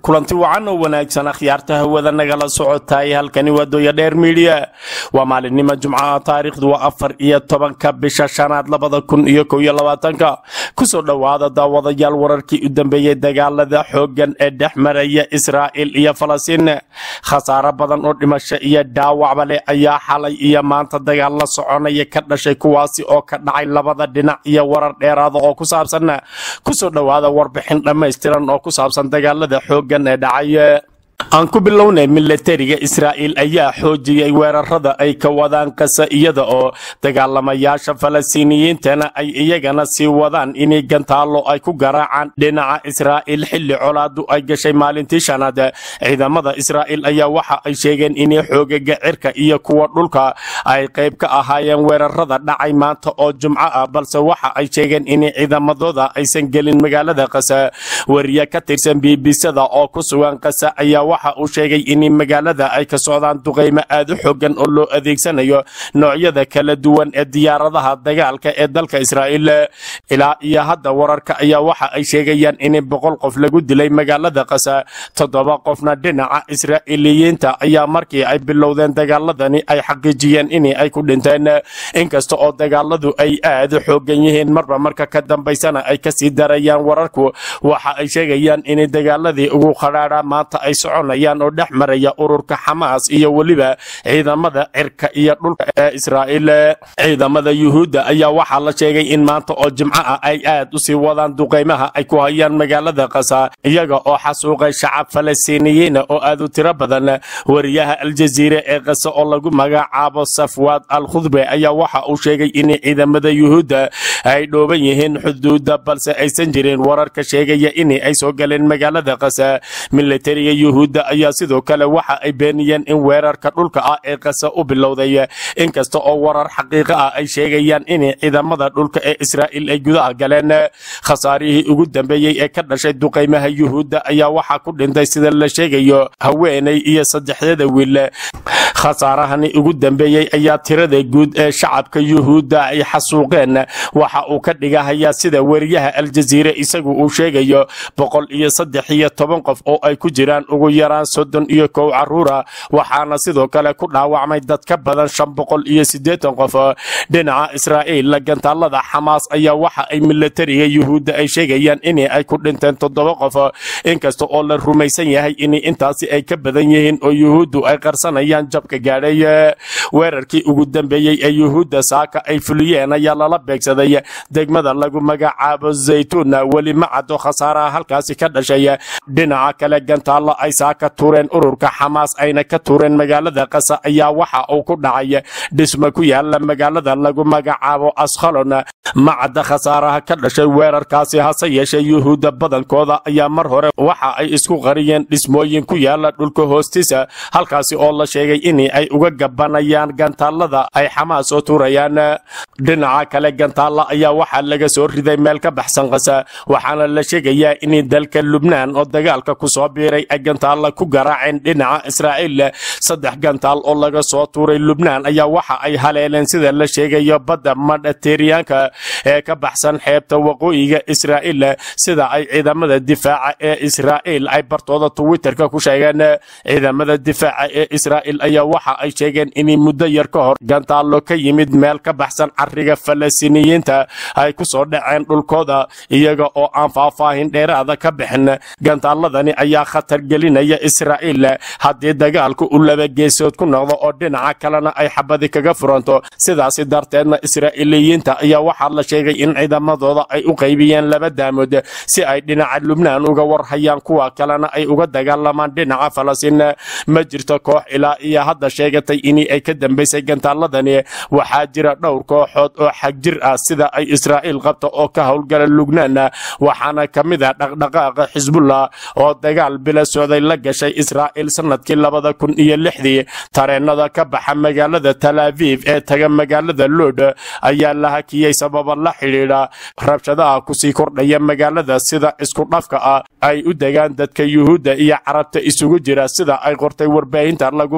kulanti wacan oo wanaagsan akhyaarta hawada nagala socotaay halkani waa dooya dheer miidhiya waa maalinimo jumcaha taariikhdu waa afar iyo tobanka bisha shanaad labada kun iyo kow iyo labaatanka kusoo dhowaada daawadayaal wararkii u dambeeyey dagaalada xooggan ee dhex maraya israa'il iyo falastiin khasaaro badan oo dhimasho iyo dhaawacba leh ayaa xalay iyo maanta dagaal la soconaya ka dhashay kuwaasi oo ka dhacay labada dhinac iyo warar dheeraada oo ku saabsan kusoo dhowaada warbixin dhammaystiran oo ku saabsan dagaalada xooggan ee dhacay aan ku bilownay milatariga israa'iil ayaa xoojiyey weerarada ay ka wadaan kasa iyada oo dagaalamayaasha falastiiniyiintana ay iyagana sii wadaan inay gantaallo ay ku garaacaan dhinaca israa'iil xilli colaadu ay gashay maalintii shanaad ciidamada israa'iil ayaa waxa ay sheegeen inay xoogaga cirka iyo kuwa dhulka ay qayb ka ahaayeen weerarada dhacay maanta oo jumco ah balse waxa ay sheegeen inay ciidamadooda aysan gelin magaalada kasa wariye ka tirsan bbcda oo ku sugan kasa ayaa waxa uu sheegay in magaalada ay ka socdaan duqaymo aad u xoogan oo loo adeegsanayo noocyada kala duwan ee diyaaradaha dagaalka ee dalka israa'iil ilaa iyo hadda wararka ayaa waxa ay sheegayaan in boqol qof lagu dilay magaalada kasa toddoba qofna dhinaca israa'iiliyiinta ayaa markii ay bilowdeen dagaaladani ay xaqiijiyeen in ay ku dhinteen inkasta oo dagaaladu ay aad u xoogan yihiin marba marka ka dambaysana ay kasii darayaan wararku waxa ay sheegayaan in dagaaladii ugu qadhaadha maanta ay soconayaan oo dhex maraya ururka xamaas iyo weliba ciidamada cirka iyo dhulka ee israa'iil ciidamada yuhuudda ayaa waxaa la sheegay in maanta oo jimco ah ay aad u sii wadaan duqaymaha ay ku hayaan magaalada kasa iyaga oo xasuuqay shacab falastiiniyiina oo aad u tiro badan wariyaha aljaziire ee kasa oo lagu magacaabo safwaad al khudbe ayaa waxa uu sheegay in ciidamada yuhuudda ay dhooban yihiin xuduudda balse aysan jirin wararka sheegaya in ay soo galeen magaalada kasa milatariga yuhuudda ayaa sidoo kale waxa ay beeniyeen in weerarka dhulka ah ee kasa u bilowday inkasta oo warar xaqiiqo ah ay sheegayaan in ciidamada dhulka ee israa'iil ay gudaha galeen khasaarihii ugu dambeeyey ee ka dhashay duqaymaha yuhuudda ayaa waxaa ku dhintay sida la sheegayo haweenay iyo saddexdada wiil khasaarahani ugu dambeeyey ayaa tirada guud ee shacabka yuhuudda ay xasuuqeen waxa uu ka dhigahayaa sida weriyaha aljaziire isagu uu sheegayo boqol iyo saddex iyo toban qof oo ay ku jiraan ugu yaraan soddon iyo kow caruura waxaana sidoo kale ku dhaawacmay dad ka badan shan boqol iyo siddeetan qof dhinaca israa'iil gantaalada xamaas ayaa waxa ay milatariga yuhuudda ay sheegayaan in ay ku dhinteen toddoba qof inkasta oo la rumaysan yahay in intaasi ay ka badan yihiin oo yuhuuddu ay qarsanayaan jabka gaadhay weerarkii ugu dambeeyey ee yuhuudda saaka ay fuliyeen ayaa lala beegsaday degmada lagu magacaabo zaytuun weli ma caddo khasaaraha halkaasi ka dhashay dhinaca kale gantaalla ay saaka tuureen ururka xamaas ayna ka tuureen magaalada kasa ayaa waxa uu ku dhacay dhisma ku yaala magaalada lagu magacaabo askhalon ma cadda khasaaraha ka dhashay weerarkaasi hase yeeshee yuhuudda badankooda ayaa mar hore waxa ay isku qariyeen dhismooyin ku yaala dhulka hoostiisa halkaasi oo la sheegay in ay uga gabanayaan gantaalada ay xamaas oo tuurayaan dhinaca kale gantaalla ayaa waxaa laga soo riday meel ka baxsan kasa waxaana la sheegayaa in dalka lubnaan oo dagaalka ku soo biiray ay gantaalla ku garaaceen dhinaca israa'iil saddex gantaal oo laga soo tuuray lubnaan ayaa waxa ay haleeleen sida la sheegayo badda madhateriyaanka ee ka baxsan xeebta waqooyiga israa'iil sida ay ciidamada difaaca ee israa'iil ay bartooda twitterka ku sheegeen ciidamada difaaca ee israa'iil ayaa waxa ay sheegeen in muddo yar ka hor gantaallo ka yimid meel ka baxsan cariga falastiiniyiinta ay ku soo dhaceen dhulkooda iyaga oo aan faahfaahin dheeraada ka bixin gantaaladani ayaa khatar gelinaya israa'iil haddii dagaalku u laba geesood ku noqdo oo dhinaca kalena ay xabadi kaga furanto sidaasi darteedna israa'iiliyiinta ayaa waxaa la sheegay in ciidamadooda ay u qaybiyeen laba daamood si ay dhinaca lubnaan uga warhayaan kuwa kalena ay uga dagaalamaan dhinaca falastiin ma jirto koox ilaa iyo hadda sheegatay in ay ka dambaysay gantaaladani waxaa jira dhowr kooxood oo xagjir ah sida ay israa'iil qabto oo ka howlgala lubnaan waxaana ka mid ah dhaqdhaqaaqa xisbullah oo dagaal bila socday la gashay israa'iil sanadkii labada kun iyo lixdii tareenada ka baxa magaalada talaaviv ee taga magaalada lood ayaa la hakiyey sababa la xidhiidha rabshadaha kusii kordhaya magaalada sida isku dhafka ah ay u degaan dadka yuhuudda iyo carabta isugu jira sida ay qortay warbaahinta lagu magaca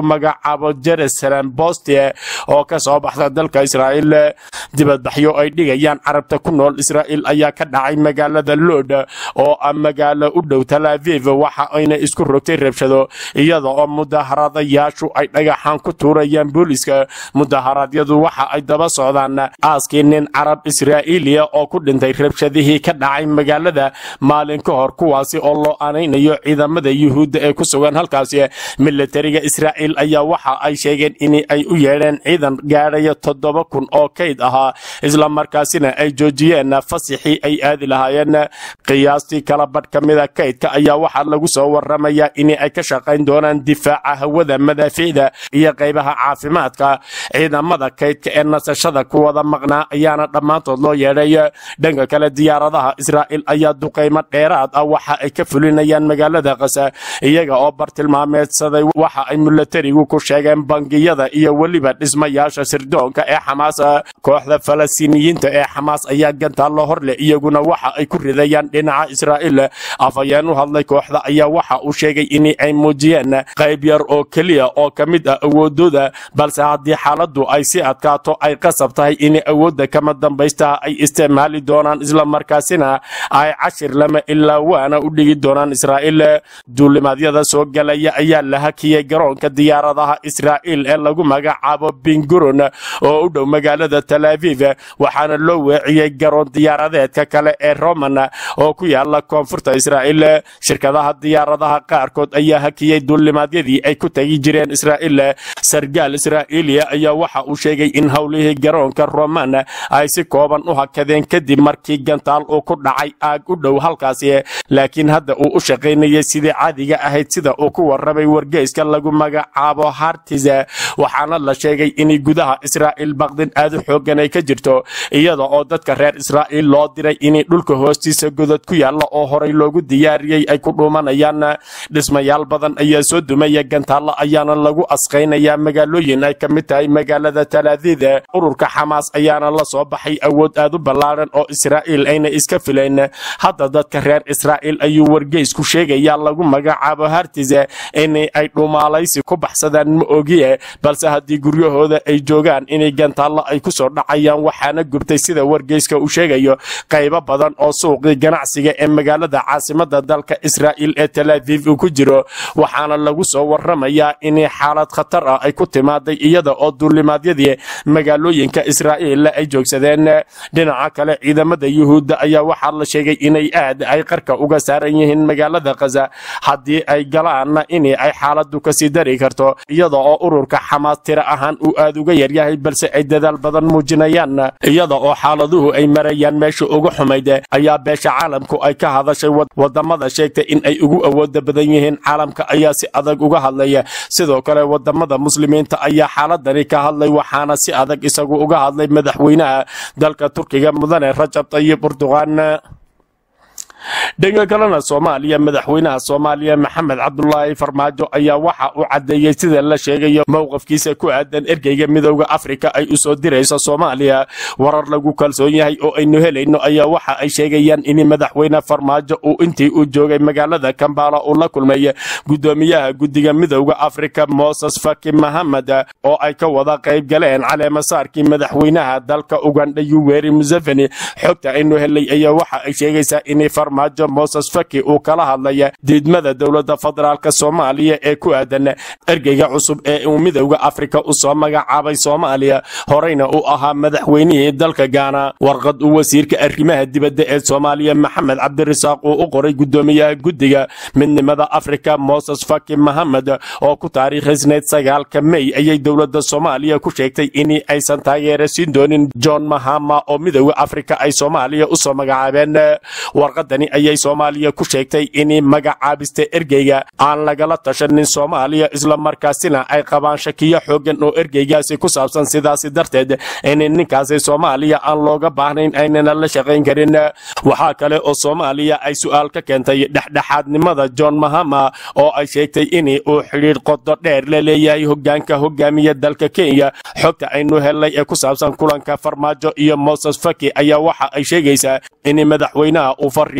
magacaabo jerusalem boste oo ka soo baxda dalka israa'iil dibadbaxyo ay dhigayaan carabta ku nool israa'iil ayaa ka dhacay magaalada lood oo ah magaalo u dhow tal aviv waxa ayna isku rogtay rabshado iyada oo mudaharadayaashu ay dhagaxaan ku tuurayaan booliska mudaharaadyadu waxa ay daba socdaan aaskii nin carab israa'iiliya oo ku dhintay rabshadihii ka dhacay magaalada maalin ka hor kuwaasi oo loo aanaynayo ciidamada yuhuudda ee ku sugan halkaasi militariga israa'iil ayaa waxa ay sheegeen in ay u yeedheen ciidan gaadhaya toddoba kun oo kayd ahaa isla markaasina ay joojiyeen fasixii ay aadi lahaayeen qiyaastii kala badh ka mida kaydka ayaa waxaa lagu soo waramayaa in ay ka shaqayn doonaan difaaca hawada madaafiicda iyo qaybaha caafimaadka ciidamada kaydka ee nasashada ku wada maqnaa ayaana dhammaantood loo yeedhay dhanka kale diyaaradaha israa'iil ayaa duqaymo dheeraad ah waxa ay ka fulinayaan magaalada kasa iyaga oo bartilmaameedsaday waxa ay milatarigu ku sheegeen bangiyada iyo weliba dhismayaasha sirdoonka ee xamaas kooxda falastiiniyiinta ee xamaas ayaa gantaallo horleh iyaguna waxa ay ku ridayaan dhinaca israa'iil afhayeen u hadlay kooxda ayaa waxa uu sheegay in ay muujiyeen qayb yar oo keliya oo ka mid ah awoodooda balse haddii xaaladdu ay si adkaato ay qasab tahay in awoodda kama dambaysta ay isticmaali doonaan islamarkaasina ay cashir lama ilaa waana u dhigi doonaan israa'iil duulimaadyada soo galaya ayaa la hakiyey garoonka diyaaradaha israa'iil ee lagu magacaabo binguron oo u dhow magaalada tal aviv waxaana loo weeciyey garoon diyaaradeedka kale ee roman oo ku yaala koonfurta israa'iil shirkadaha diyaaradaha qaarkood ayaa hakiyey duulimaadyadii ay ku tegi jireen israa'iil sargaal israa'iiliya ayaa waxa uu sheegay in howlihii garoonka roman ay si kooban u hakadeen kadib markii gantaal uu ku dhacay aag u dhow halkaasi laakiin hadda uu u shaqaynayay sidii caadiga ahayd sida uu ku warramay wargeyska lagu magacaabo hartize waxaana la sheegay in gudaha israa'iil baqdin aad u xoogan ay ka jirto iyada oo dadka reer israa'iil loo diray in dhulka hoostiisa godad ku yaalla oo horay loogu diyaariyey ay ku dhuumanayaan dhismayaal badan ayaa soo dumaya gantaallo ayaana lagu asqaynayaa magaalooyin ay ka mid tahay magaalada talaadiid ururka xamaas ayaana la soo baxay awood aad u ballaaran oo israa'iil ayna iska filayn hadda dadka reer israa'iil ayuu wargeysku sheegayaa lagu magacaabo hartize in ay dhumaalaysi ku baxsadaan ma ogiye balse haddii guryahooda ay joogaan inay gantaallo ay ku soo dhacayaan waxaana gubtay sida wargeyska uu sheegayo qaybo badan oo suuqii ganacsiga ee magaalada caasimada dalka israa'iil ee talaaviv uu ku jiro waxaana lagu soo waramayaa in xaalad khatar ah ay ku timaaday iyada oo duulimaadyadii magaalooyinka israa'iil ay joogsadeen dhinaca kale ciidamada yuhuudda ayaa waxaa la sheegay inay aad ay qarka uga saaran yihiin magaalada khaza haddii ay galaanna in ay xaaladu kasii dari karto iyada oo ururka xamaas tira ahaan uu aad uga yaryahay balse ay dadaal badan muujinayaan iyada oo xaaladuhu ay marayaan meesha ugu xumayd ayaa beesha caalamku ay ka hadashay wadamada sheegtay in ay ugu awooda badan yihiin caalamka ayaa si adag uga hadlaya sidoo kale wadamada muslimiinta ayaa xaaladani ka hadlay waxaana si adag isagu uga hadlay madaxweynaha dalka turkiga mudane rajab tayib urduqaan dhanka kalena soomaaliya madaxweynaha soomaaliya maxamed cabdulaahi farmaajo ayaa waxa uu caddeeyey sida la sheegayo mowqafkiisa ku aadan ergeyga midooda afrika ay u soo dirayso soomaaliya warar lagu kalsoon yahay oo aynu helayno ayaa waxa ay sheegayaan in madaxweyne farmaajo uu intii uu joogay magaalada kambala uu la kulmay gudoomiyaha guddiga midooda afrika moses faki mahamed oo ay ka wada qayb galeen caleemasaarkii madaxweynaha dalka ugandha yuweri museveni xogta aynu helay ayaa waxa ay sheegaysaa in farmaajo moses faki uu kala hadlaya diidmada dowladda federaalk soomaaliya ee ku aadan ergeyga cusub ee uu midowda afrika u soo magacaabay soomaaliya horeyna uu ahaa madaxweynihii dalka gaana warqad uu wasiirka arrimaha dibadda ee soomaaliya maxamed cabdirasaaq uu u qoray gudoomiyaha guddiga midnimada afrika moses faki mahamed oo ku taariikhaysnayd sagaalka mey ayay dowladda soomaaliya ku sheegtay in aysan taageera siin doonin john mahama oo midowda afrika ay soomaaliya usoo magacaabeen warqadani ayay soomaaliya ku sheegtay in magacaabista ergeyga aan lagala tashanin soomaaliya islamarkaasina ay qabaan shakiyo xoogan oo ergeygaasi ku saabsan sidaasi darteed in ninkaasi soomaaliya aan looga baahnayn aynana la shaqayn karin waxaa kale oo soomaaliya ay su-aal ka keentay dhexdhexaadnimada john mahama oo ay sheegtay in uu xidhiidh qodo dheer la leeyahay hogaanka hogaamiya dalka kenya xogta aynu helnay ee ku saabsan kulanka farmaajo iyo moses faki ayaa waxa ay sheegaysaa in madaxweynaha uu fariin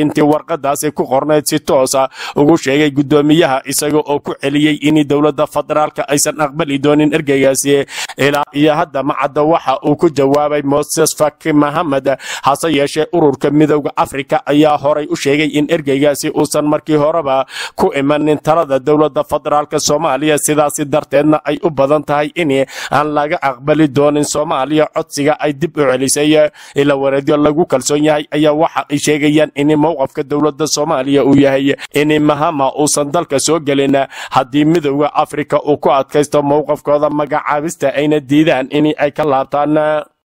intii warqadaasi ku qornayd si toosa ugu sheegay guddoomiyaha isaga oo ku celiyey in dowladda federaalka aysan aqbali doonin ergeygaasi ilaa iyo hadda macadda waxa uu ku jawaabay moses faki mahamed hase yeeshee ururka midowda afrika ayaa horay u sheegay in ergeygaasi uusan markii horeba ku imanin talada dowladda federaalka soomaaliya sidaasi darteedna ay u badan tahay in aan laga aqbali doonin soomaaliya codsiga ay dib u celisay ila wareedyo lagu kalsoon yahay ayaa waxa ay sheegayaan in mowqafka dowladda soomaaliya uu yahay in mahama uusan dalka soo gelin haddii midowda afrika uu ku adkaysto mowqafkooda magacaabista ayna diidaan in ay ka laabtaan